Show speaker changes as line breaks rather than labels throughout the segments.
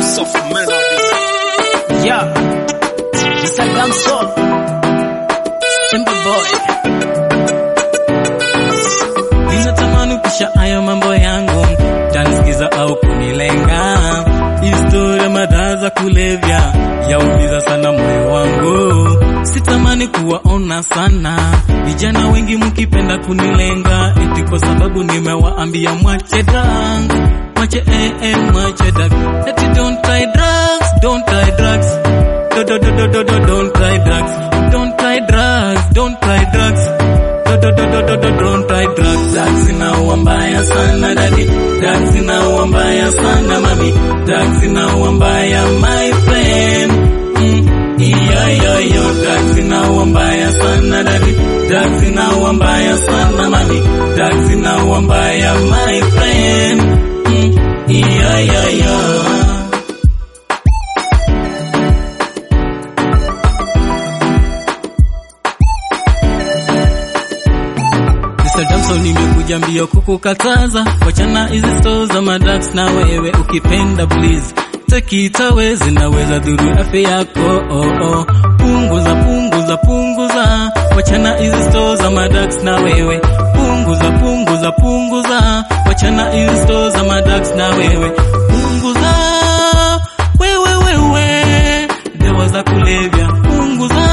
Soft melody.
Yeah. Mr. Gamsol. Simple boy. Ninatamani kisha hayo mambo yangu tanisikiza au kunilenga. Historia madawa za kulevya yaumiza sana moyo wangu. Sitamani kuwaona sana vijana wengi mkipenda kunilenga, eti kwa sababu nimewaambia mwache drug, mwache eh, eh, mwache drug, eti don't try drugs, don't try drugs, do do do do do do don't try drugs, don't try drugs, don't try drugs. Do, do, do, do, do, do, don't try drugs. Drugs zinaua mbaya sana dadi, drugs zinaua mbaya sana mami, drugs zinaua mbaya my friend. Mm. Iyo, iyo, iyo, drugs zinaua mbaya sana dadi, drugs zinaua mbaya sana mami, drugs zinaua mbaya my friend. Mm. Iyo, iyo, iyo. Mr. Damson nimekuja mbio kukukataza wachana hizi stores za madax na wewe ukipenda please take it away zinaweza dhuru afya yako oh, oh. punguza punguza punguza wachana hizi stores za madax na wewe punguza punguza punguza wachana hizi stores za madax na wewe punguza wewe wewe dawa za kulevya punguza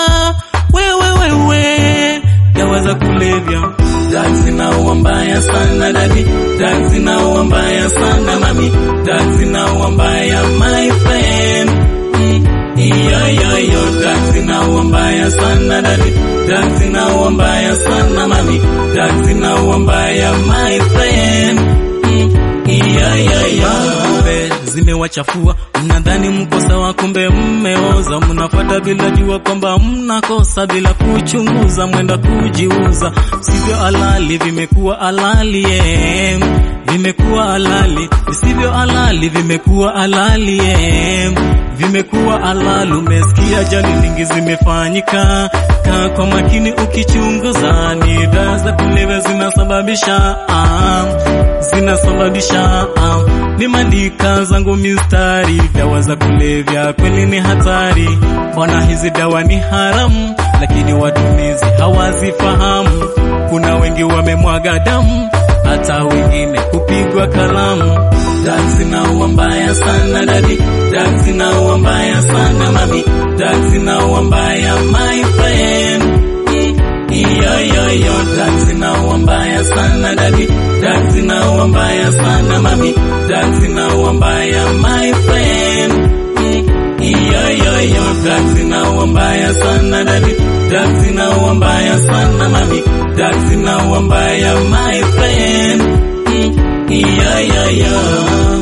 wewe wewe dawa za kulevya drugs zinaua mbaya sana dadi drugs zinaua mbaya sana mami drugs zinaua mbaya my friend mm. iyo iyo iyo drugs zinaua mbaya sana dadi drugs zinaua mbaya sana mami drugs zinaua mbaya my friend mm. iyo iyo iyo kumbe zimewachafua mnadhani mko sawa kumbe mmeoza mnafuata bila jua kwamba mnakosa bila kuchunguza mwenda kujiuza sivyo halali vimekuwa halali yeah. vimekuwa halali visivyo halali vimekuwa halali yeah. vimekuwa halali umesikia jani nyingi zimefanyika kaa kwa makini ukichunguza ni dawa za kulevya zinasababisha ah, zinasababisha ah, nimeandika zangu mistari dawa za kulevya kweli ni hatari mbona hizi dawa ni haramu lakini watumizi hawazifahamu kuna wengi wamemwaga damu hata wengine kupigwa kalamu drugs zinaua mbaya sana dadi drugs zinaua mbaya sana mami drugs zinaua mbaya my friend mm. iyo iyo iyo drugs zinaua mbaya sana dadi drugs zinaua mbaya sana mami drugs zinaua mbaya my friend mm. iyo iyo iyo drugs zinaua mbaya sana dadi drugs zinaua mbaya sana mami drugs zinaua mbaya my friend mm. iyo iyo iyo